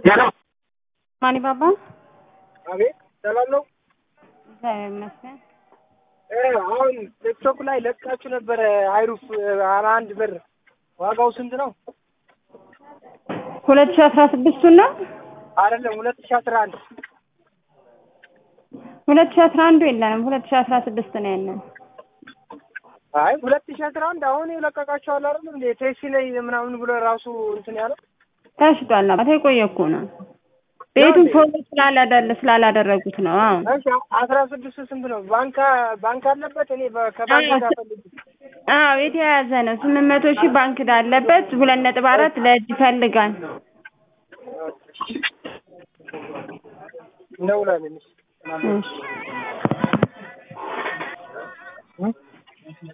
ማኒ ባባ አቤት ሰላም ነው። እግዚአብሔር ይመስገን። አሁን ቲክቶክ ላይ ለቃችሁ ነበረ አይሩፍ አለ አንድ ብር ዋጋው ስንት ነው? ሁለት ሺህ አስራ ስድስቱን ነው አይደለም ሁለት ሺህ አስራ አንድ ሁለት ሺህ አስራ አንዱ የለንም። ሁለት ሺህ አስራ ስድስት ነው ያለን። አይ ሁለት ሺህ አስራ አንድ አሁን የለቀቃችኋል አይደል እንዴ? ቴክሲ ላይ ምናምን ብሎ ራሱ እንትን ያለው ተሽጧል። አባት የቆየ እኮ ነው። ቤቱን ፎሎ ስላላደለ ስላላደረጉት ነው። አዎ እሺ አስራ ስድስቱ ስንት ነው? ባንክ ባንክ አለበት? እኔ በ- ከባንክ ጋር ፈልግ አዎ የተያያዘ ነው። ስምንት መቶ ሺህ ባንክ ዕዳ አለበት። ሁለት ነጥብ አራት ለእጅ ይፈልጋል። እንደውላለን። እሺ